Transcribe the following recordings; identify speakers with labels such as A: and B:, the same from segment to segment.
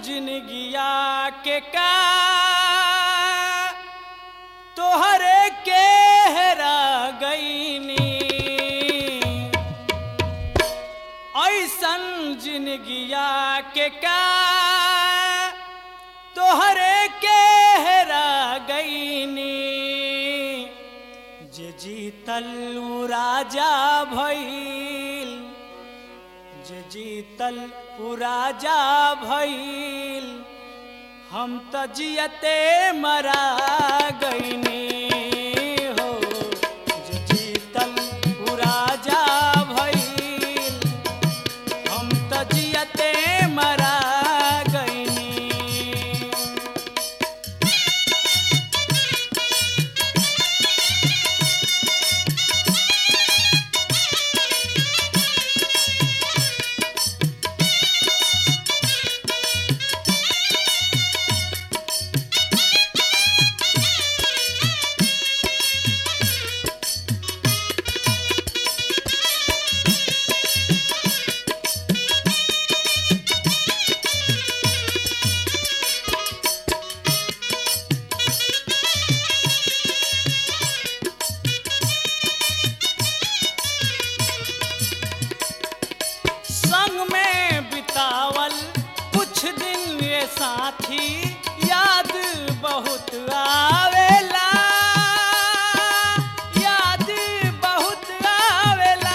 A: जिनगिया के का तोहरे के हेरा गईनी ऐसन जिनगिया के का तोहरे के हेरा गईनी जे जीतल उ राजा भइल जे जीतल उ राजा भइल हम त जियते मरा गईनी हो जे जीतल उ राजा भइल हम त जियते मरा गईनी संग में बितावल कुछ दिन ये साथी याद बहुत आवेला याद बहुत आवेला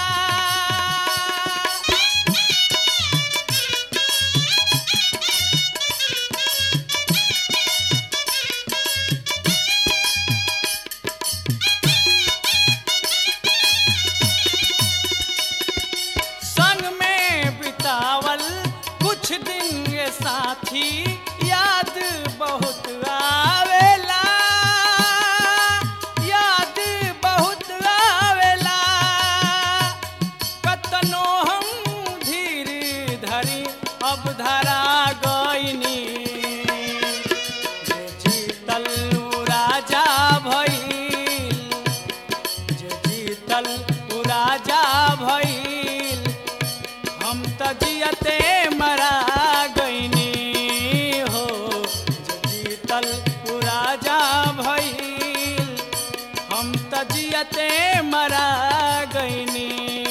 A: संग में बितावल कुछ दिन ये साथी याद बहुत आवेला याद बहुत आवेला कतनो हम धीर धरी अब धरा गईनी जे जीतल उ राजा भइल जे जीतल उ राजा भइल हम त जियते मरा गईनी हो जे जीतल उ राजा भइल हम त जियते मरा गईनी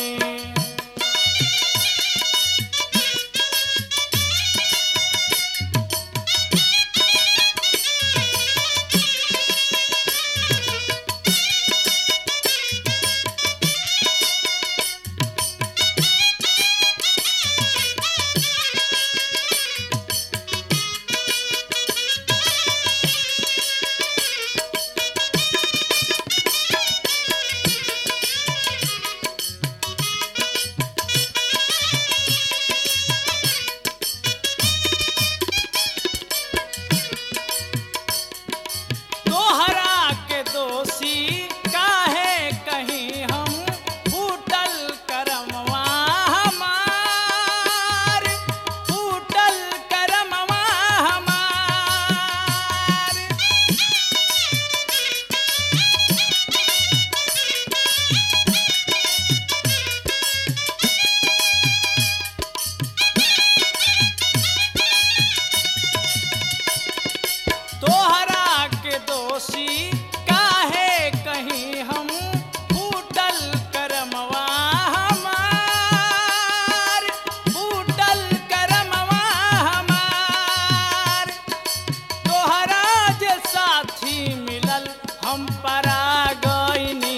A: तोहरा के दोषी काहे कहीं हम फूटल करमवा हमार फूटल करमवा हमार तोहरा के दोषी काहे कहीं हम फूटल करमवा हमार फूटल करमवा हमार तोहरा जे साथी मिलल हम परा गईनी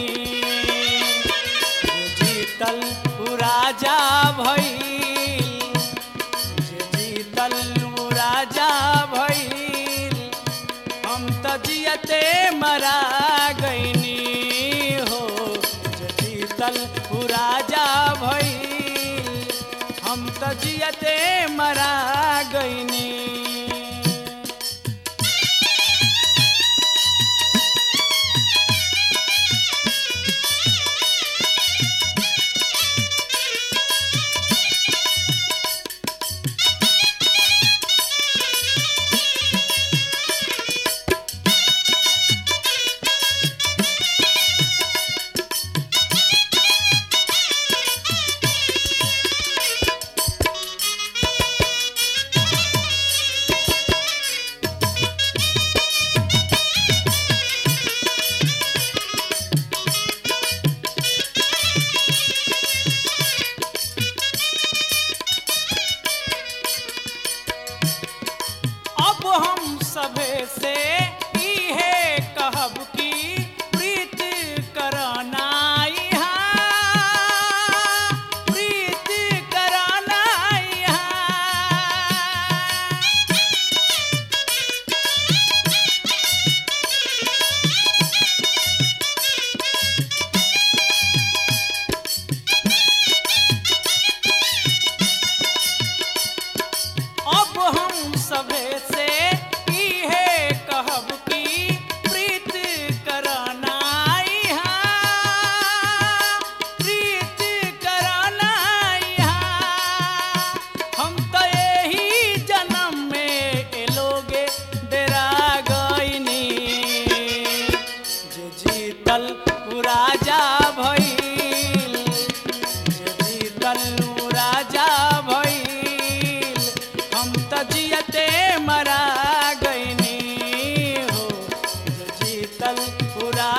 A: जे जीतल उ राजा भइल जे जीतल उ राजा भइल हम त जियते मरा गईनी हो जे जीतल उ राजा भइल हम त जियते मरा गईनी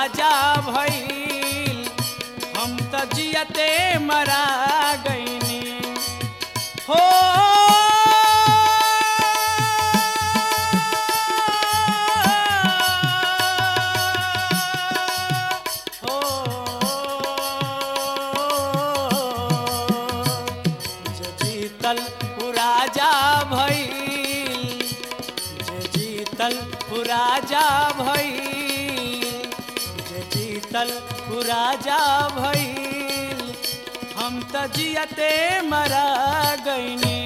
A: राजा भइल हम त जियते मरा गईनी हो हो जे जीतल उ राजा भइल जे जीतल उ राजा भइल जे जीतल उ राजा भइल हम त जियते मरा गईनी